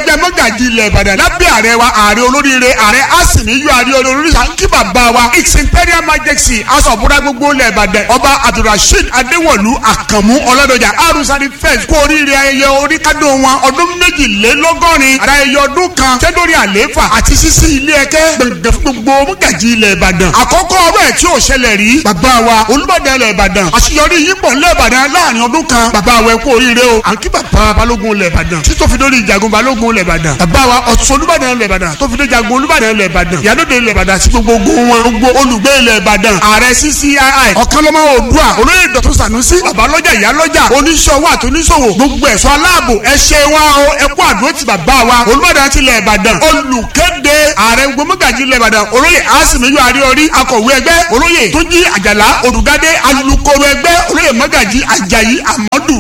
ẹgbẹ́ mọ́gàjì ilẹ̀ ìbàdàn lábẹ́ ààrẹ wa ààrẹ olóríire ààrẹ asìnìyú ààrẹ olóríṣà kí bàbá wa its imperial majesty asọ̀bùrà gbogbo ilẹ̀ ìbàdàn ọba abdulrasheed adéwọ̀lú àkànmú ọlọ́dọ̀jà arúsárì fẹ́ẹ̀s kú oríire ayẹyẹ oríkádùn wọn ọdún méjìlélọ́gọ́rin ayẹyẹ ọdún kan tẹ́dórí àlééfà àti sísí ilé ẹ̀kẹ́ gbẹ̀gbẹ̀ fún gbogbo mọ́gàjì ilẹ̀ ìbàdàn àkọ́kọ́ ọ̀rọ̀ ẹ̀ tí ò ṣẹlẹ̀ rí bàbá wa olúbàdàn ilẹ̀ ìbàdàn àṣeyọrí yìí pọ̀ nílẹ̀ ìbàdàn láàrin ọdún kan bàbá wa ẹ kú oríire o àǹkí bàbá balógun ilẹ̀ ìbàdàn tí tó fi dórí ìjàgùn balógun ilẹ̀ ìbàdàn bàbá wa ọ̀tún olúbàdàn ilẹ̀ ìbàdàn tó fi dé ìjàgùn olúbàdàn ilẹ̀ ìbàdàn ìyálóde ilẹ̀ ìbàdàn àti gbogbo ogun wọn gbogbo olùgbé ilẹ̀ ìbàdàn ààrẹ ccii ọ̀kanlọ́mọ oòdùà olóyè dọ̀tún sànúsí babalọ́jà ìyálọ́jà oníṣòwò àti oníṣòwò gbogbo ẹ̀ṣọ́ aláàbò ẹ ṣe wá o ẹ kú àdúró ti bàbá wa olúbàdàn ti ilẹ̀ ìbàdàn olùkéde ààrẹ gbogbo mọ́gàjì ilẹ̀ ìbàdàn olóyè asimiyu àríorí akọ̀wé ẹgbẹ́ olóyè tójí àjàlá olùgádé alukoro ẹgbẹ́ olóyè mọ́gàjì àjàyí àmọ́dù.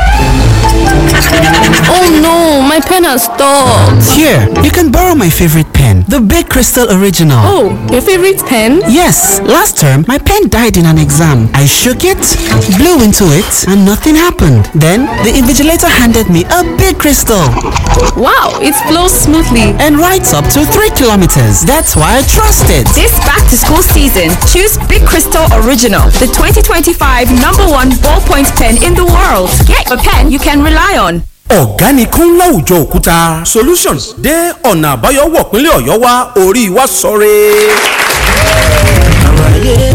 Oh no, my pen has stopped. Here, you can borrow my favorite pen, the Big Crystal Original. Oh, your favorite pen? Yes, last term my pen died in an exam. I shook it, blew into it, and nothing happened. Then the invigilator handed me a big crystal Wow, it flows smoothly. and writes up to 3 kilometers. That's why I trust it. This back to school season, choose Big Crystal Original, the 2025 number one ballpoint pen in the world. Get a pen you can rely on. ọ̀gá ni kún láwùjọ òkúta solutions dé ọ̀nà àbáyọ wọ̀ pínlẹ̀ ọ̀yọ́ wá orí wa sọ̀rẹ́. àlàyé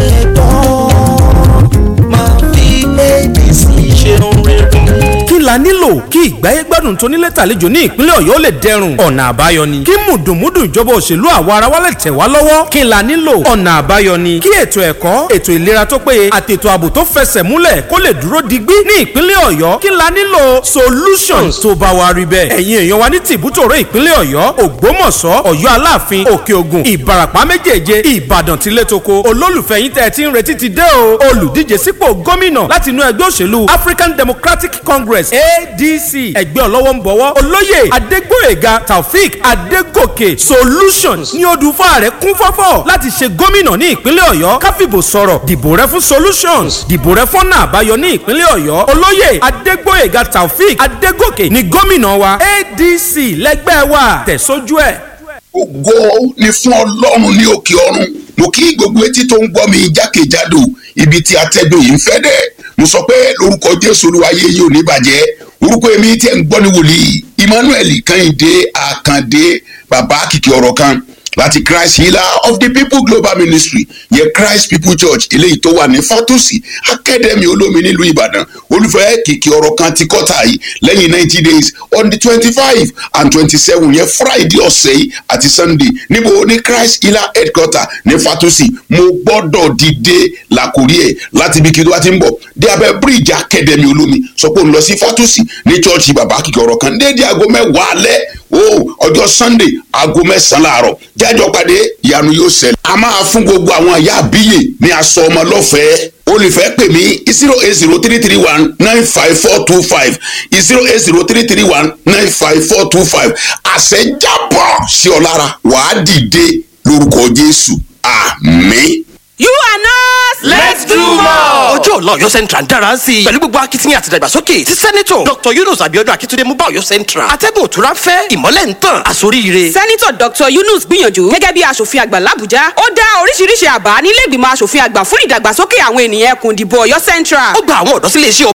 ẹ̀tọ́ máa fi abc ṣeun rere. kí la nílò kí ìgbáyé gbádùn tó nílé tàlejò ní ìpínlẹ̀ ọ̀yọ́ lè dẹrùn ọ̀nà àbáyọ ni kí mùdùnmúdùn ìjọba òṣèlú àwa ara wa lè tẹ̀ wá lọ́wọ́ kí la nílò ọ̀nà àbáyọ ni kí ètò ẹ̀kọ́ ètò ìlera tó péye àti ètò ààbò tó fẹsẹ̀ múlẹ̀ kó lè dúró digbí ní ìpínlẹ̀ ọ̀yọ́ kí la nílò solutions tó bá wa rí bẹ́ẹ̀ ẹ̀yin èèyàn wa ní tìbútòrò ìpínlẹ̀ ọ̀yọ́ ògbómọ̀ṣọ́ ọ̀yọ́ aláàfin òkè ògùn ìbarapá méjèèje ìbàdàn tilétoko olólùfẹ́ yín tẹ́ ẹ ti ń retí ti dé o olùdíje sípò gómìnà láti inú ẹgbẹ́ òṣèlú african democratic congress adc ẹgbẹ́ ọlọ́wọ́ ń bọ̀wọ́ olóyè adégbòyèga taofik adégòkè solutions ní odùfà rẹ̀ kún fọ́fọ́ láti ṣe gómìnà ní ìpínlẹ̀ ọ̀yọ́ káfíbò sọ̀rọ̀ dìbò rẹ fún solutions dìbò rẹ fọ́nà àbáyọ ní ìpínlẹ̀ ọ̀yọ́ olóyè adégbòyèga taofik adégòkè ní gómìnà wa adc lẹ́gbẹ́ wa tẹ̀sójú ẹ̀. ògo ni fún ọlọ́run ní òkè ọ̀run mo kí gbogbo etí tó ń gbọ́ mi jákèjádò ibi tí atẹ́gùn yìí ń fẹ́ dẹ̀ mo sọ pé lórúkọ jésù olúwayé yìí ò ní bàjẹ́ orúkọ èmi tí ẹ̀ ń gbọ́ ní wòlíì emmanuel kẹ́hìndé àkàndé bàbá kìkì ọ̀rọ̀ kan láti christ healer of the people global ministry yẹ christ people church eléyìí tó wà ní fatosi academy olómi nílùú ìbàdàn olùfẹ́ kìkì ọ̀rọ̀ kan ti kọ́ta yìí lẹ́yìn ninety days on the twenty five and twenty seven yẹn friday ọ̀sẹ̀ yìí àti sunday níbo ní christ healer headquarter ní fatosi mo gbọ́dọ̀ dìde làkúrí ẹ̀ láti ibi kí ló wá ti ń bọ̀ dé abẹ́ bíríìjì academy olómi sọ pé òun lọ sí fatosi ní church bàbá kìkì ọ̀rọ̀ kan déédéé aago mẹ́wàá alẹ́ o ọjọ́ sunday aago mẹ́sàn-án láàárọ̀ jájọ́ pàdé ìyanu yóò ṣẹlẹ̀. a máa fún gbogbo àwọn àyà àbíyè ní aṣọ ọmọ lọ́fẹ̀ẹ́ olùfẹ́ pè mí zero eight zero three three one nine five four two five zero eight zero three three one nine five four two five àṣẹjábọ̀ sí ọ lára wàá dìde lórúkọ jésù àmín. You are nurse. Let's do more. ọjọ́ ọ̀la ọ̀yọ́ central ń dára sí i pẹ̀lú gbogbo akitiyan àti ìdàgbàsókè tí sẹ́nitọ̀ dr yunus abiodun akitunde mú bá ọ̀yọ́ central atẹ́gùn òtúrá fẹ́ ìmọ́lẹ̀ ń tàn àsoríire. sẹ́nitọ̀ dr yunus gbìyànjú gẹ́gẹ́ bí aṣòfin àgbà làbújá ó dá oríṣiríṣi àbá nílé ìgbìmọ̀ aṣòfin àgbà fún ìdàgbàsókè àwọn ènìyàn ẹkùn ìdìbò ọ̀yọ́ central. ó gba àwọn ọ̀dọ́ sílé iṣẹ́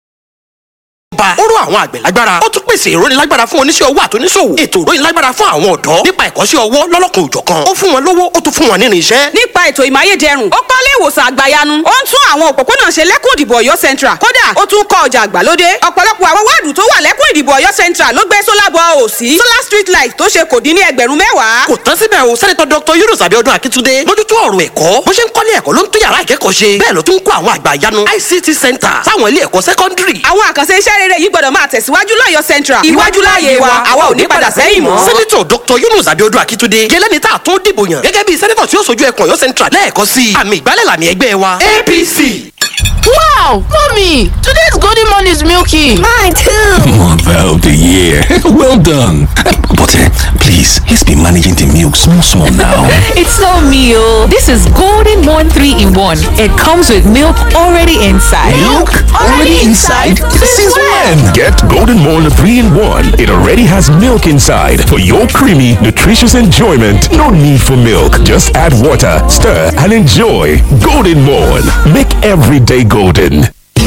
ọba ó rọ àwọn àgbẹ̀ lágbára ó tún pèsè ìrónilágbára fún oníṣẹ́ owó àtúnṣòwò ètò ìrónilágbára fún àwọn ọ̀dọ́ nípa ẹ̀kọ́ṣẹ́ ọwọ́ lọ́lọ́kan òjọ̀kan ó fún wọn lówó ó tún fún wọn nínú iṣẹ́. nípa ètò ìmáyédẹrùn ó kọ́lé ìwòsàn àgbàyanu ó ń tún àwọn òpópónà ṣe lẹ́kùn ìdìbò ọ̀yọ́ central kódà ó tún kọ́ ọjà àgbàlódé ọ̀pọ̀lọpọ̀ àwọn wáàdù tó wà lẹ́kùn ìdìbò ọ̀yọ́ central ló gbé solar ball òsì solar street light tó ṣe kò dín ní ẹgbẹ̀rún mẹ́wàá. kò tán síbẹ̀ o sẹ́nitọ́ dr yunus abiodun akitunde mójútó ọ̀rọ̀ ẹ̀kọ́ bó ṣe ń kọ́lé ẹ̀kọ́ ló ń tún yàrá ìkẹ́kọ̀ọ́ ṣe bẹ́ẹ̀ ló tún ń kó àwọn àgbà ìyanu ict center sáwọn ilé ẹ̀kọ́ sẹ́kọ́ndírì. àwọn àkànṣe iṣẹ́ rere yìí gbọ́dọ̀ máa tẹ̀síwájú lọ́yọ̀ central iwájú láàyè wa àwa ò ní padà sẹ́yìn mọ́. sẹ́nitọ̀ dr yunus abiodun akitunde yẹlẹ́ni tá a tún dìbò yàn gẹ́gẹ́ bí sẹ́nitọ̀ tí ó sojú ẹkùn ọ̀yọ́ central lẹ́ẹ̀kọ́ sí i àmì ìgbálẹ̀ làmì ẹgbẹ́ wa apc. Wow, mommy, today's golden morn is milky. Mine too. Mother of the year. well done. But uh, please, let's be managing the milk small small now. It's not me, oh. This is Golden Morn 3 in 1. It comes with milk already inside. Since when? Get Golden Morn 3 in 1. It already has milk inside for your creamy, nutritious enjoyment. No need for milk. Just add water, stir, and enjoy. Golden Morn. Make every day golden.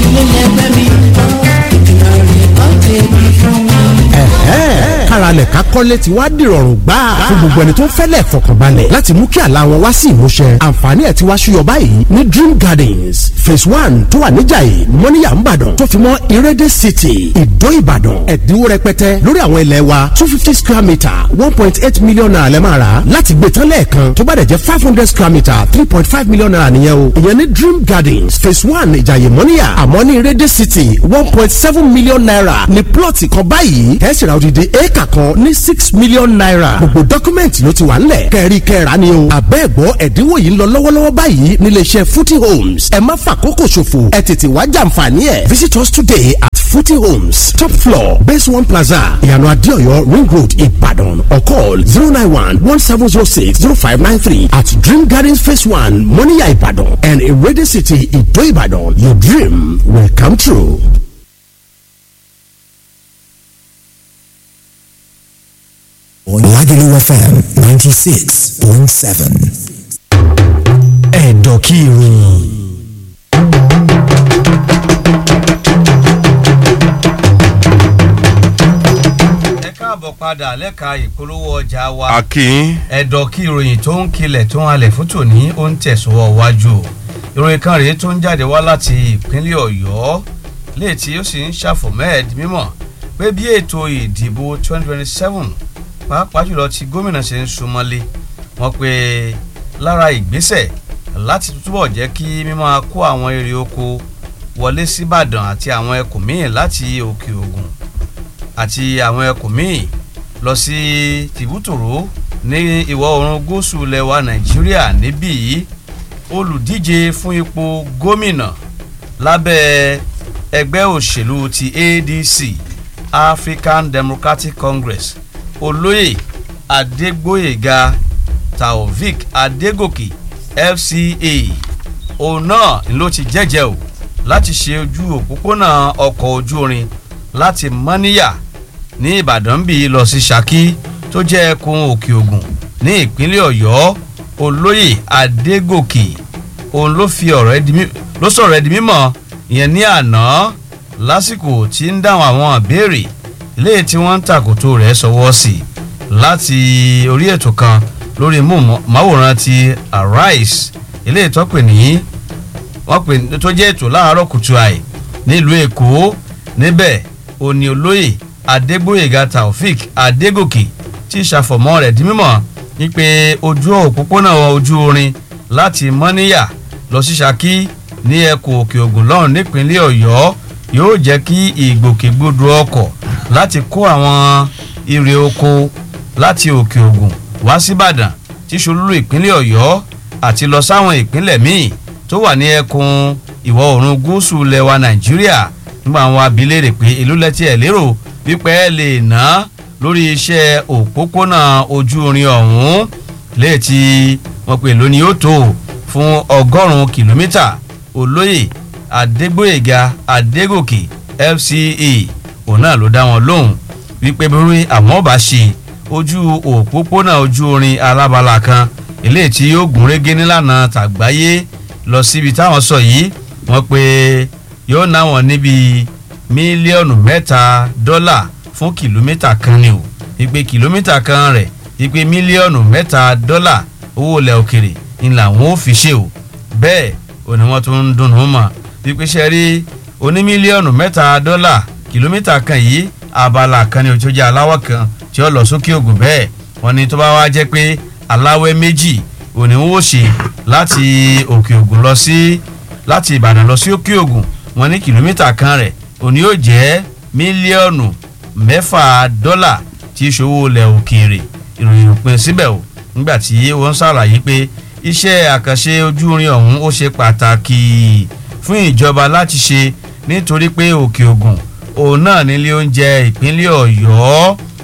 ẹ̀hẹ́n káralẹ̀ ká kọ́lé ti wá dìrọ̀rùn gbà fún gbogbo ẹni tó ń fẹ́lẹ̀ fọkànbalẹ̀ láti mú kí àlá wọn wá sí ìmúṣẹ àǹfààní ẹ̀ ti wá ṣúyọ báyìí ní dream gardens phase one tó wà níjàyè mọ́níyà ńbàdàn tó fi mọ́ ìrẹ́dẹ̀ city ìdó ìbàdàn ẹ̀dínwó rẹpẹtẹ lórí àwọn ilẹ̀ wa two fifty square metre one point eight million naira lẹ́ máa rà láti gbé tán lẹ́ẹ̀kan tó bá dẹ̀ jẹ́ five hundred square metre three point five million naira nìyẹn o ìyẹn ní dream gardens phase one ìjàyè mọ́níyà àmọ́ ní ìrẹ́dẹ̀ city one point seven million naira ní plọ̀tì kan báyìí ẹ̀ sì ra odidi éèkà kan ní six million naira gbogbo dọ́kúmẹ̀ntì ló ti wà ńlẹ̀ kẹ́rí kẹ́ra ni o àbẹ́ẹ̀gbọ́ ẹ̀dínwó yìí ń lọ lọ́wọ́lọ́wọ́ báyìí níléeṣẹ́ footy homes ẹ má fàkókò ṣòfò ẹ tètè wá jàǹfààní ẹ̀ visit us today at footy homes top floor base one plaza ìyànà adéọyọ ring road ìbàdàn or call zero nine one one seven zero six zero five nine three at dream gardens phase one moniya ìbàdàn and irede city ìdó ìbàdàn your dream will come true. Lagelu FM 96.7. Ẹ̀dọ̀ kí ìròyìn. ẹ káàbọ̀ padà lẹ́ka ìpolówó ọjà wa. Akin. ẹ̀dọ̀ kí ìròyìn tó ń kilẹ̀ tó ń halẹ̀ fún tòní ó ń tẹ̀sọ́wọ́ wájú o. ìròyìn kan rèé tó ń jáde wá láti ìpínlẹ̀ ọ̀yọ́ léètì ó sì ń ṣàfọ̀mẹ́ẹ̀d mímọ̀ pé bí ètò ìdìbò 2027 pàápàá jùlọ tí gómìnà ṣe ń súnmọ́lé wọn pé lára ìgbésẹ̀ láti túbọ̀ jẹ́ kí mímọ́ kó àwọn èrè oko wọlé síbàdàn àti àwọn ẹkùn míì láti òkè ògùn àti àwọn ẹkùn míì lọ sí tìbútòrò ní ìwọ̀ oòrùn gúúsù lẹwa nàìjíríà níbí yìí olùdíje fún ipò gómìnà lábẹ́ ẹgbẹ́ òṣèlú ti adc african democratic congress olóyè adégbòyèga taofik adégòkè fca òun náà ni ló ti jẹ́jẹ́ o láti ṣe ojú òpópónà ọkọ̀ ojú irin láti mọ́níyà ní ìbàdàn bí lọ sí ṣákí tó jẹ́ ẹkùn òkè ògùn ní ìpínlẹ̀ ọ̀yọ́ olóyè adégòkè òun ló fi ọ̀rọ̀ ẹdi mí ló sọ̀rọ̀ ẹdi mímọ̀ ìyẹn ní àná lásìkò tí ń dáhùn àwọn ìbéèrè ilé tí wọ́n ń tàkòtò rẹ̀ sọwọ́ sí láti orí ètò kan lórí máwòrán ti arise ilé ìtọ́pè ní wọ́n pè tó jẹ́ ètò láàárọ̀ kùtù àì nílùú èkó níbẹ̀ òní olóyè adégbòyèga taofik adégòkè tí ìṣàfọ̀mọ́ rẹ̀ di mímọ̀ wípé ojú òpópónà ojú orin láti mọ́níyà lọ sí ṣákí ní ẹkùn òkè ògùn lọ́rùn nípínlẹ̀ ọ̀yọ́ yóò jẹ́ kí ìgbòkègbodò ọkọ̀ láti kó àwọn irè oko láti òkè ògùn wá síbàdàn tí ṣolúlú ìpínlẹ̀ ọ̀yọ́ àti lọ sáwọn ìpínlẹ̀ míì tó wà ní ẹkùn ìwọ̀ oòrùn gúúsù lẹwa nàìjíríà nígbà àwọn abilérè pé ìlú lẹ́tí ẹ̀ lérò wípé ẹ lè ná lórí iṣẹ́ òpópónà ojú irin ọ̀hún léètì wọn pè lónìí ó tó fún ọgọ́rùn-ún kìlómítà olóyè adégbòyèga adégòkè fca òun náà ló dá wọn lóhùn wípé bí àwọn ọba ṣe ojú òpópónà ojú irin alábala kan eléyìí tí yóò gún régé nílànà tàgbáyé lọ síbi táwọn sọ yìí wọn pé yóò ná wọn níbi mílíọ̀nù mẹ́ta dọ́là fún kìlómítà kan ni o ìpè kìlómítà kan rẹ̀ ìpè mílíọ̀nù mẹ́ta dọ́là owó ilẹ̀ òkèrè ni làwọn ò fi ṣe o bẹ́ẹ̀ ò ní wọ́n tún ń dunnú mọ̀ wípé ṣe rí oní mílíọ̀nù mẹ́ta dọ́là kìlómítà kan yìí abala kan ní ojú ọjà aláwọ̀ kan tí ó lọ sókè ògùn bẹ́ẹ̀ wọ́n ní tó bá wá jẹ́ pé aláwẹ̀ méjì ò ní wọ́n ṣe láti òkè ògùn lọ sí láti ìbàdàn lọ sí òkè ògùn wọ́n ní kìlómítà kan rẹ̀ òní yóò jẹ́ mílíọ̀nù mẹ́fà dọ́là tí ìṣòwò ilẹ̀ òkèèrè ìròyìn òpin síbẹ̀ o nígbà tí wọ́n ṣàlàyé pé iṣẹ́ àkànṣe ojú irin ọ̀hún ó ṣe pàtàkì fún ìjọba láti ṣe nítorí pé òkè ògùn òun náà nílé oúnjẹ ìpínlẹ̀ ọ̀yọ́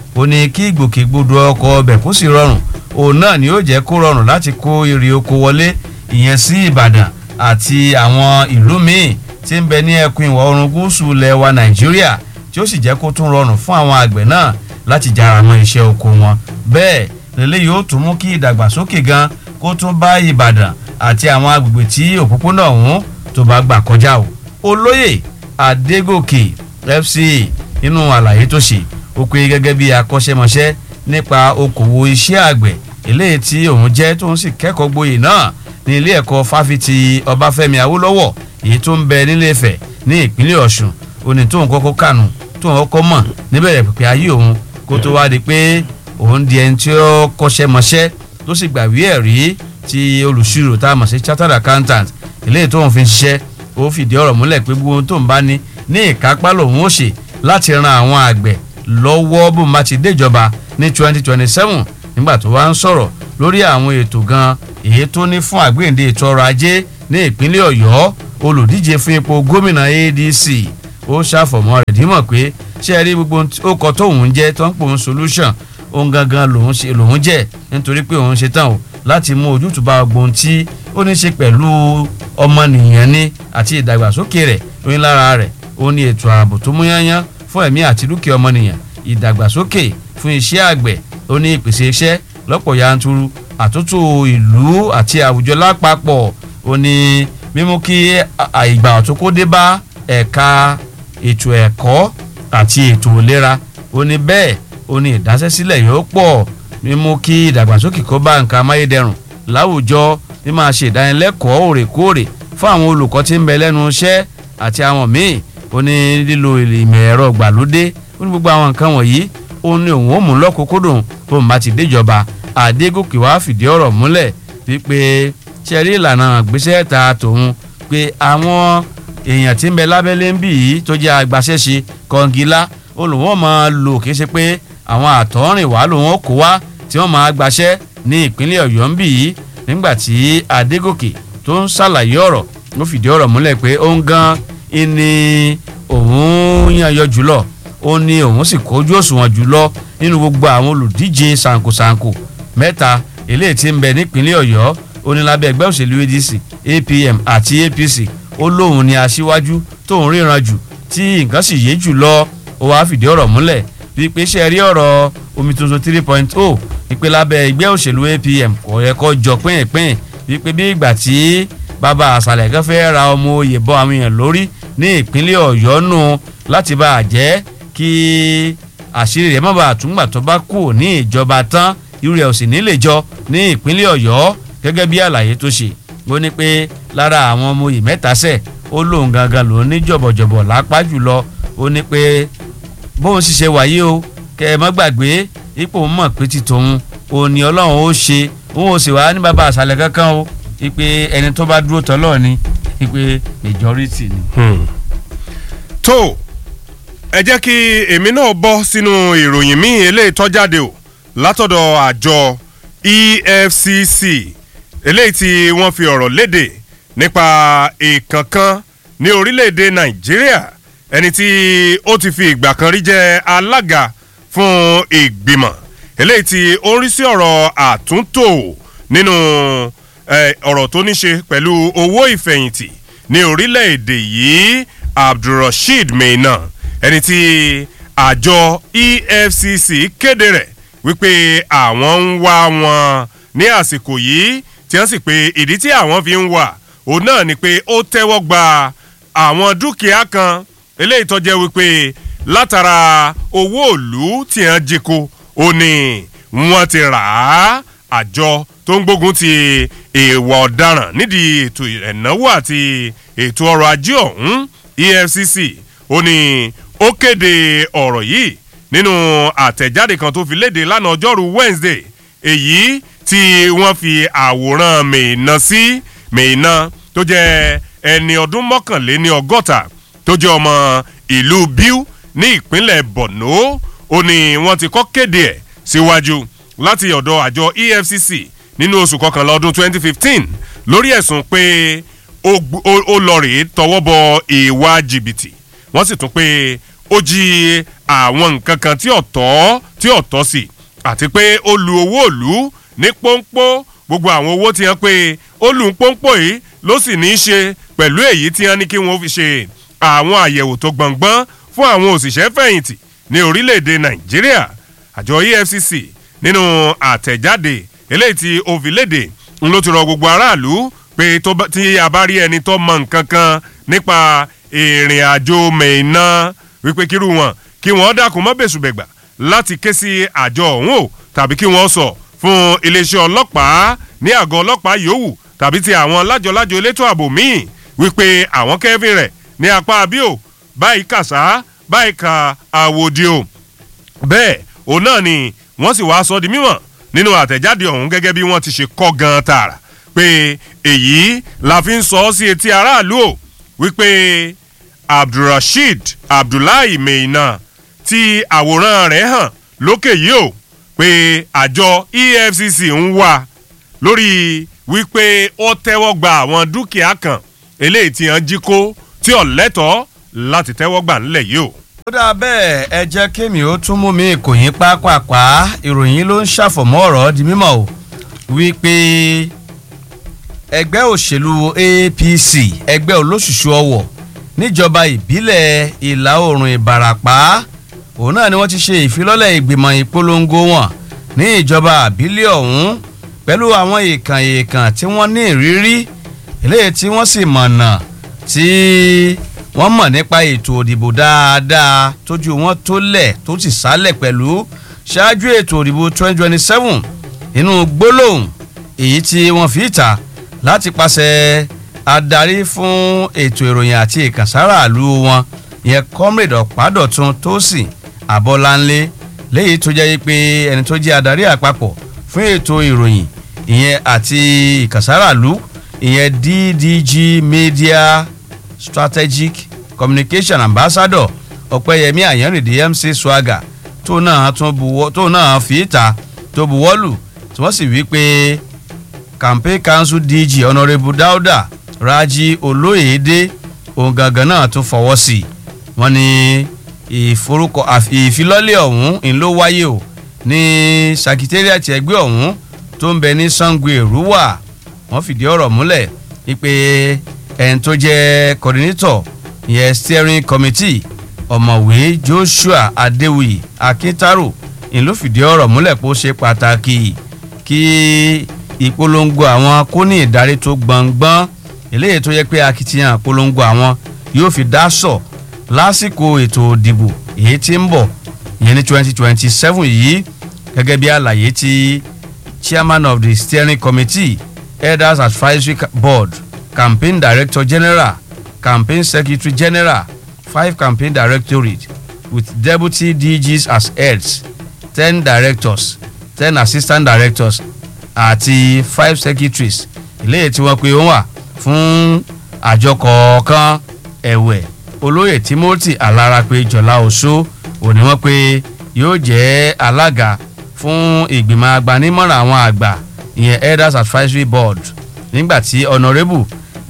ó ní kí ìgbòkègbodò ọkọ̀ ọbẹ̀ kó sì rọrùn òun náà ni ó jẹ́ kó rọrùn láti kó èrè oko wọlé ìyẹn sí ìbàdàn àti àwọn ìlú míì tí ń bẹ ní ẹkùn ìwọ̀ oòrùn gúúsù ilẹ̀ wa nàìjíríà tí ó sì jẹ́ kó tún rọrùn fún àwọn àgbẹ̀ náà láti jára mọ́ iṣẹ́ oko wọn bẹ́ẹ̀ lélẹ́yìí ó tún mú kí ìdàgbàsókè gan kó tún bá ìbàdàn àti àwọn agbègbè tí òpópónà ọ̀hún tó bá gbà kọjá o olóyè adégòkè fca nínú àlàyé tó ṣe ó pé gẹ́gẹ́ bí akọ́ṣẹ́mọṣẹ́ nípa okòwò iṣẹ́ àgbẹ̀ eléyìí tí òun jẹ́ tóun sì kẹ́kọ̀ọ́ gboyè náà ní ilé ẹ̀kọ́ fáfitì ọbáfẹ́mi awólọ́wọ̀ èyí tó ń bẹ nílé Ifẹ̀ ní ìpínlẹ̀ ọ̀ṣun òní tóun kọ́kọ́ kànú tóun kọ́kọ́ mọ̀ níbẹ̀rẹ̀ pípẹ́ ayé òun kó tó wá di pé òun di ẹni tí ó kọ́ṣẹ́mọṣẹ́ tó sì gbàwé ẹ̀rí ti olùṣirò tá a mọ̀ sí chartered accountant eléyìí tóun fi ń ṣiṣẹ́ ó fìdí ọ̀rọ̀ múlẹ̀ pé gbogbo ohun tóun bá ní ní ìkápá lòun ó ṣe láti ran àwọn àgbẹ̀ lọ́wọ́ bó ma ti déjọba ní twenty twenty seven nígbà tó wá ń sọ̀rọ̀ lórí àwọn ètò gan èyí tó ní fún àgbéǹde ètò ọrọ̀ ajé ní ìpínlẹ̀ ọ̀yọ́ olùdíje fún ipò gómìnà adc ó ṣàfọ̀mọ́ rẹ̀ dímọ̀ pé ṣé ẹ rí gbogbo ó kọ tóun jẹ́ tó ń pò ń solution òun gangan lòun ṣe lòun jẹ́ nítorí pé òun ṣe tán o láti mú ojútùú bá gbogbo tí ó ní ṣe pẹ̀lú ọmọnìyàn ní àti ìdàgbàsókè rẹ̀ lóyún lára rẹ̀ ó ní ètò ààbò tó mú yányán fún ẹ̀mí àti dúkìá ọmọnìyàn ìdàgbàsókè fún iṣẹ́ àgbẹ̀ ó ní ìpèsè iṣẹ́ lọ́pọ̀ yanturu àtúntò ìlú àti àwùjọ lápapọ̀ ó ní mímú kí ìgbà ọ̀tún kó dé bá ẹ̀ka ètò ẹ̀kọ́ àti ètò ìlera ó ní bẹ́ẹ̀ ó ní ìdásẹ́sílẹ̀ yóò pọ̀ mímú kí ìdàgbàsókè kó bá nǹkan amáyédẹrùn láwùjọ ní máa ṣe ìdánilẹ́kọ̀ọ́ òrèkóòrè fún àwọn olùkọ́ tí ń bẹ lẹ́nu iṣẹ́ àti àwọn míì ó ní lílo ìmọ̀ ẹ̀rọ gbàlódé ó ní gbogbo àwọn nǹkan wọ̀nyí ó ní òun ó mú lọ́kùnkúndùn tó ń bá ti déjọba àdégòkè wá fìdí ọ̀rọ̀ múlẹ̀ wípé ṣẹ́rí ìlànà gbéṣẹ́ ta tòun pé àwọn èèyàn tí ń bẹ lábẹ́lé ń bì yìí tó jẹ́ agbaṣẹ́ṣe kọngilá ó lòun ó máa lò kí ṣe pé àwọn àtọ́rìnwá lòun ó kó wá tí wọ́n máa gbaṣẹ́ ní ìpínlẹ̀ ọ̀yọ́ ń bì yìí nígbà tí adégòkè tó ń ṣàlàyé ọ̀rọ̀ ó fìdí ọ̀rọ̀ múlẹ̀ pé ó ń gan ni òun yànyọ jùlọ ó ní òun sì kójú òṣùwọ̀n jùlọ nínú gbogbo àwọn olùdíje ṣàǹkóṣàǹkó mẹ́ta eléyìí tí ń bẹ nípínlẹ̀ ọ̀yọ́ ó ní lábẹ́ ẹgbẹ́ òṣèlú adc apm àti apc ó lóun ní aṣíwájú tóun ríran jù tí nǹkan sì yé jù lọ ó wàá fìdí ọ̀rọ̀ múlẹ̀ wípé ṣe rí ọ̀rọ̀ omi tuntun three point oh wípé lábẹ́ ẹgbẹ́ òṣèlú apm kò yẹ kó jọ pínyìnpínyìn wípé bí ìgbà tí bàbá àṣàlẹ̀ kan fẹ́ ra ọmọ oyè bọ́ àwọn èèyàn lórí ní ìpínlẹ̀ ọ̀yọ́ nù láti bá a jẹ́ kí àṣírí rẹ̀ má bàa túngbà tó bá kù ní ìjọba tán irú rẹ̀ ò sì ní lè jọ ní ìpínlẹ̀ ọ̀yọ́ gẹ́gẹ́ bí àlàyé tó ṣe ó ní pé lára àwọn ọmọ oyè mẹ́ta sẹ̀ ó lóun gangan lòún ní jọ̀bọ̀jọ̀bọ̀ lápá jùlọ ó ní pé bóun sì ṣe wáyé o kẹ ẹ má gbàgbé ipò mọ̀ pé ti tòun òun ni ọlọ́run ó ṣe òun ò sì wá ní bàbá àṣàlẹ̀ kankan o ipe ẹni tó bá dúró tọ́lọ́ ni ipe majority ni. tó ẹ jẹ́ kí èmi náà bọ́ sínú ìròyìn míì eléyìí tó jáde o látọ̀dọ̀ àjọ efcc eléyìí tí wọ́n fi ọ̀rọ̀ léde nípa ìkankan ní orílẹ̀-èdè nàìjíríà ẹni tí ó ti fi ìgbà kan rí jẹ́ alága fún ìgbìmọ̀ eléyìí tí ó ń rí sí ọ̀rọ̀ àtúntò nínú ọ̀rọ̀ tó ní ṣe pẹ̀lú owó ìfẹ̀yìntì ní orílẹ̀-èdè yìí abdulrasheed meena ẹni tí àjọ efcc kéde rẹ̀ wípé àwọn ń wá wọn ní àsìkò yìí tí wọ́n sì pé ìdí tí àwọn fi ń wà òun náà ni pé ó tẹ́wọ́ gba àwọn dúkìá kan eléyìí tó jẹ́ wípé látara owó òlú tí wọ́n jí kó ó ní wọ́n ti rà á àjọ tó ń gbógun ti ìwà ọ̀daràn nídìí ètò ìnáwó àti ètò ọrọ̀ ajé ọ̀hún efcc ó ní ó kéde ọ̀rọ̀ yìí nínú àtẹ̀jáde kan tó fi léde lánàá ọjọ́rú wednesday èyí tí wọ́n fi àwòrán mèéná sí mèéná tó jẹ́ ẹni ọdún mọ́kànléní ọgọ́ta tó jẹ́ ọmọ ìlú biu ní ìpínlẹ̀ borno ó ní wọ́n ti kọ́ kéde ẹ̀ síwájú láti ọ̀dọ̀ àjọ efcc nínú oṣù kọkànlá ọdún 2015 lórí ẹ̀sùn pé ó lọ rèé tọwọ́ bọ ìwà jìbìtì wọ́n sì tún pé ó jí àwọn nǹkan kan tí ọ̀tọ́ tí ò tọ́ sí àti pé ó lu owó ìlú ní pọ́npọ́ gbogbo àwọn owó tí wọ́n pé ó lù ń pọ́npọ́ yìí ló sì ní í ṣe pẹ̀lú èyí tí wọ́n ní kí wọ́n fi ṣe àwọn àyẹ̀wò tó gbọ̀ngbọ́n fún àwọn òṣìṣẹ́ fẹ̀yìntì ní orílẹ̀-èdè nàìjíríà àjọ efcc nínú àtẹ̀jáde eléyìí tí ó fi léde ń ló ti rọ gbogbo aráàlú pé tí a bá rí ẹni tó mọ nǹkan kan nípa ìrìn àjò mẹ́ẹ̀ẹ́ná wípé kírú wọn kí wọ́n dákun mọ́ bẹ̀sùbẹ̀gbà láti ké sí àjọ ọ̀hún o tàbí kí wọ́n sọ fún iléeṣẹ́ ọlọ́pàá ní àgọ́ ọlọ́pàá yòówù tàbí ti àwọn lájọlájọ elétò ààbò míì wípé àwọn kẹ́fìn rẹ̀ ní apá abíò báyìí kàṣá báyìí ka àwòdì o bẹ́ẹ̀ òun náà ni wọ́n sì wáá sọ di mímọ̀ nínú àtẹ̀jáde ọ̀hún gẹ́gẹ́ bí wọ́n ti ṣe kọ́ gan tààrà pé èyí la fi ń sọ ọ́ sí etí aráàlú o wípé abdulrasheed abdullahi meina tí àwòrán rẹ̀ hàn lókè yìí o pé àjọ efcc ń wá lórí wípé ó tẹ́wọ́ gba àwọn dúkìá kan eléyìí tí wọ́n jí kó tí ò lẹ́tọ̀ọ́ láti tẹ́wọ́ gbà ńlẹ̀ yìí o. ó dáa bẹ́ẹ̀ ẹ jẹ́ kémi ó tún mú mi kò yín pápápá ìròyìn ló ń ṣàfọ̀mọ́ ọ̀rọ̀ di mímọ́ o wípé ẹgbẹ́ òṣèlú apc ẹgbẹ́ olóṣùṣù ọwọ̀ níjọba ìbílẹ̀ ìlà oòrùn ìbàràpá òun náà ni wọ́n ti ṣe ìfilọ́lẹ̀ ìgbìmọ̀ ìpolongo wọn ní ìjọba àbílẹ̀ ọ̀hún pẹ̀lú àwọn èèkàn èèkàn tí wọ́n ní ìrírí eléyìí tí wọ́n sì mọ̀nà tí wọ́n mọ̀ nípa ètò òdìbò dáadáa tójú wọn tó lẹ̀ tó sì sálẹ̀ pẹ̀lú ṣáájú ètò òdìbò 2027 inú gbólóhùn èyí tí wọ́n fi ta láti pàṣẹ adarí fún ètò ìròyìn àti ìkànsára àlú wọn ìyẹn comrade ọ̀pádọ̀tun tósìn abọ́láńlé léyìí tó jẹ́ pé ẹni tó jẹ́ adarí àpapọ̀ fún ètò ìròyìn ìyẹn àti ìkànsára àlú ìyẹn ddg media strategic communication ambassador ọ̀pẹ́yẹmí àyànrìndí mc swagger tó náà tún buwọ́ tó náà fi ìta tó buwọ́lù tí wọ́n sì wí pé campaign council dg honourable dauda raji olóyèdè ohun gangan náà tún fọwọ́ sí i wọ́n ní ìforúkọ ìfilọ́lẹ̀ ọ̀hún ń ló wáyé o ní sakitariat ẹgbẹ́ ọ̀hún tó ń bẹ ní sango èrúwà wọ́n fìdí ọ̀rọ̀ múlẹ̀ wípé ẹni tó jẹ́ coordinator ìyẹn steering committee ọ̀mọ̀wé joshua adéwì akíntaro ń ló fìdí ọ̀rọ̀ múlẹ̀ pé ó ṣe pàtàkì kí ìpolongo àwọn kó ní ìdarí tó gbọ̀ngbọ́n eléyìí tó yẹ pé akitiyan ìpolongo àwọn yóò fi dá sọ lásìkò ètò ìdìbò èyí tí ń bọ̀ ìyẹn ní twenty twenty seven yìí gẹ́gẹ́ bí àlàyé tí chairman of the steering committee elders advisory board campaign director general campaign secretary general five campaign directorate with deputy dgs as heads ten directors ten assistant directors àti five secretaries eléyìí tí wọ́n pe wọ́n wà fún àjọ kọ̀ọ̀kan ẹ̀wẹ̀ olóyè timothy alárapé jọlá oṣó òní wọ́n pé yóò jẹ́ alága fún ìgbìmọ̀ agbanímọ̀ràn àwọn àgbà ìyẹn elders advisory board nígbàtí honourable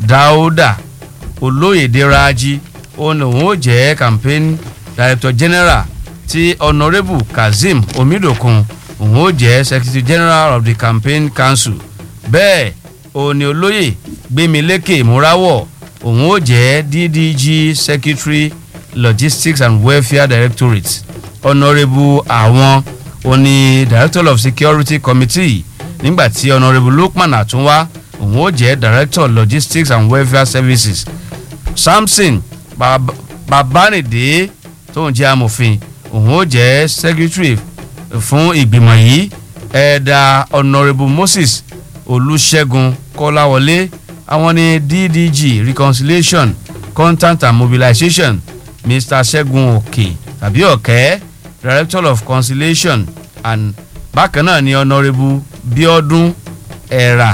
dauda olóyèdè raji òun òun ó jẹ́ campaign director general ti honourable kazeem omidokun òun ó jẹ́ secretary general of the campaign council bẹ́ẹ̀ òní olóyè gbémilékè múráwọ̀ òun ó jẹ́ ddg secretary logistics and welfare directorate honourable àwọn òní director of security committee nígbàtí honourable lukman àtúnwá òun ó jẹ́ director logistics and welfare services samson babanide tóun jẹ́ amòfin òun ó jẹ́ secretary fún ìgbìmọ̀ yìí ẹ̀ẹ́dà honourable moses olùṣègùn kọ́láwọlé àwọn ní ddg reconciliation content and mobilization mr ṣẹ́gun òkè tàbí ọ̀kẹ́ director of conciliation and bákan náà ni honourable biodun ẹ̀rà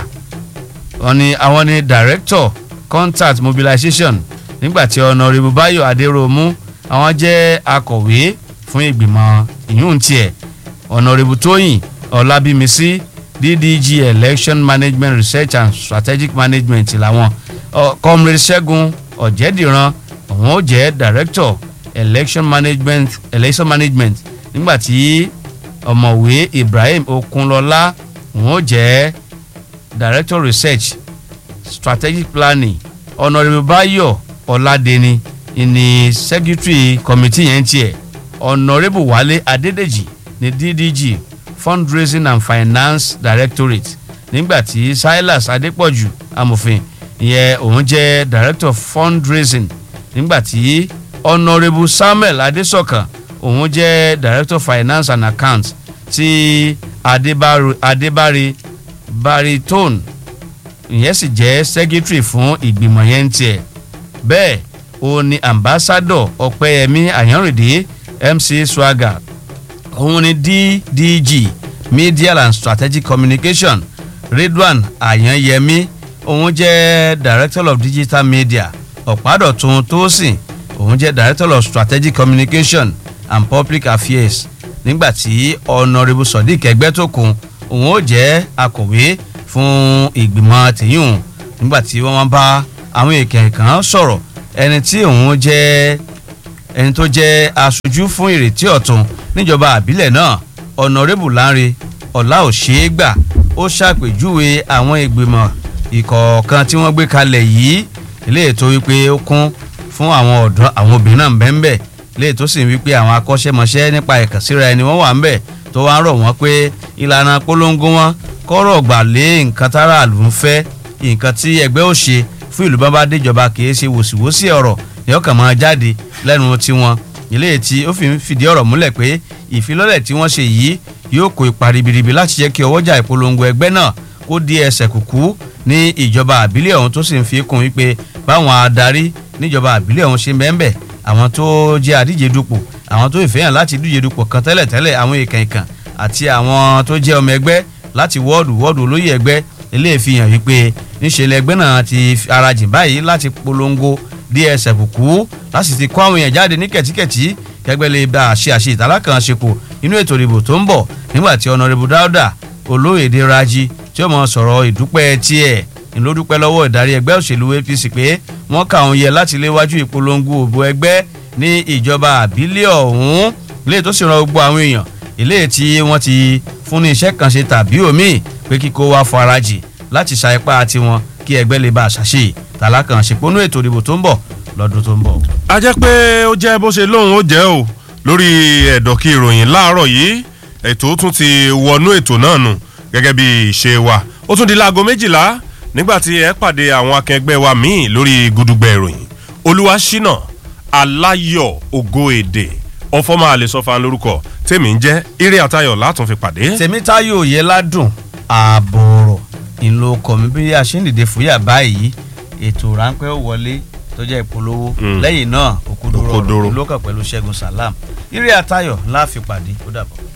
àwọn ní director contact mobilization nígbàtí honourable bayo adéròmù àwọn jẹ́ akọ̀wé fún ìgbìmọ̀ ìyún tiẹ̀ honourable tóyìn ọlábímísí ddg election management research and strategic management làwọn comrade ṣẹ́gun ọ̀jẹ̀dìran àwọn ó jẹ́ director election management election management nígbàtí ọ̀mọ̀wé ibrahim okunlọ́lá òun ó jẹ́ director research strategic planning honourable bayo ọ̀làdẹni ìní secretary committee yẹn tiẹ̀ honourable wale adédèjì ní ddg fundraising and finance directorate nígbàtí silas adépọ̀jù amòfin ìyẹn òun jẹ́ director of fundraising nígbàtí honourable samuel adésọ̀kan òun jẹ́ director of finance and accounts ti adébárí adébárí baritone ìyẹn sì jẹ́ secretary fún ìgbìmọ̀ yẹn ń tiẹ̀ bẹ́ẹ̀ ó ní ambassador ọ̀pẹ́yẹmí àyànrìndé mc swagger òun ni ddg media and strategic communication redwan àyànyẹmí òun jẹ́ director of digital media ọ̀pádọ̀tun tósìn òun jẹ́ director of strategic communication and public affairs nígbàtí honourable sodiq ẹgbẹ́tòkun òun ó jẹ́ akọ̀wé fún ìgbìmọ̀ tìyún nígbàtí wọ́n bá àwọn èèkàn kan sọ̀rọ̀ ẹni tí òun jẹ́ ẹni tó jẹ́ aṣojú fún ìrètí ọ̀tún níjọba àbílẹ̀ náà honourable lanre ọ̀làòṣèégbà ó ṣàpèjúwe àwọn ìgbìmọ̀ ìkọ̀ọ̀kan tí wọ́n gbé kalẹ̀ yìí ilé ètò wípé ó kún fún àwọn ọ̀dọ́ àwọn obìnrin náà bẹ́ẹ̀ ilé ètò sì ń wípé àwọn akọ́ṣẹ́mọṣẹ́ nípa ìkànsíra ẹni wọ́n wà ń bẹ̀ tó wá ń rọ̀ wọ́n pé ìlànà polongo wọn kọ́rọ̀ gbà lé nǹkan tára àlù ń fẹ́ nǹkan tí ẹgbẹ́ ò ṣe fún ìlú bábá déjọba kì í ṣe wòsíwòsí ọ̀rọ̀ ni ọkàn máa jáde lẹ́nu tiwọn ilé tí ó fi ń fìdí ọ̀rọ̀ múlẹ̀ pé ìfilọ́lẹ̀ tí wọ́n ṣe yìí yóò kó ipa ribiribi láti jẹ́ kí ọwọ́jà ìpolongo ẹgbẹ́ náà kó di ẹsẹ̀ kùkú ní ìjọba àbílẹ̀ ọ̀hún tó sì ń fi kún wípé báwọn adarí níjọba àbílẹ̀ ọ̀hún ṣe mẹ́ńbẹ̀ àwọn tó jẹ́ àdíje dupò àwọn tó ìfẹ́yàn láti díje dupò kan tẹ́lẹ̀tẹ́lẹ̀ àwọn èèkàn ìkàn àti àwọn tó jẹ́ ọmọ ẹgbẹ́ láti wọ́ọ̀dù wọ́ọ̀dù olóyè ẹgbẹ́ eléyìí fi hàn wípé níṣẹ́ lẹgbẹ́ náà ti arajìn báyìí láti polongo dsf kú láti ti kó àwọn èèyàn jáde ní kẹ̀tíkẹ̀tí kẹgbẹ́ lè bá àṣẹ àṣẹ ìtàlá kan ṣepò nínú ètò ìdìbò tó ń bọ̀ nígbà tí ọ̀nàrẹ́bù dáúdà olóyèdè raji tí ó mọ̀ sọ̀rọ̀ ìdúpẹ́ tiẹ̀ ìlódúpẹ́ lọ́wọ́ ìdarí ẹgbẹ́ òṣèlú apc pé wọ́n kà òun yẹ láti léwájú ìpolongo òbò ẹgbẹ́ ní ìjọba àbílẹ̀ ọ̀hún ilé tó sì ran gbogbo àwọn èèyàn ilé tí wọ́n ti fún ní iṣẹ́ kan ṣe tàbí òmíì pé kíkó wá farajì láti ṣa ipá tiwọn kí ẹgbẹ́ lè bá a ṣàṣe tàlákàn ṣèpónú ètò ìdìbò tó ń bọ̀ lọ́dún tó ń bọ̀. a jẹ́ pé ó jẹ́ bó ṣe lóun ó jẹ́ o lórí ẹ̀dọ̀kí ìròyìn láàárọ̀ yìí ètò tún ti wọnú ètò náà nù gẹ́gẹ́ bí ìṣe wa ó tún di láago méjìlá nígbà tí ẹ pàdé àwọn akẹgbẹ́ wa míì lórí gudugbẹ ìròyìn olúwaṣínà aláyọ̀ ògo èdè ọfọmọ àlesọfà lórúkọ tèmi ń jẹ́ eré àtayọ̀ látún fi pàdé. tèmítáyò yẹ ládùn ààbòrò ìlò kọ̀mí bí a ṣe ń dìde fúyà báyìí ètò ráńpẹ́ ó wọlé tó jẹ́ ìpolówó lẹ́yìn náà òkúdúró ìlú ọkàn pẹ̀lú ṣẹ́gun salam eré àtayọ̀ láàfin pàdé ó dàbọ̀.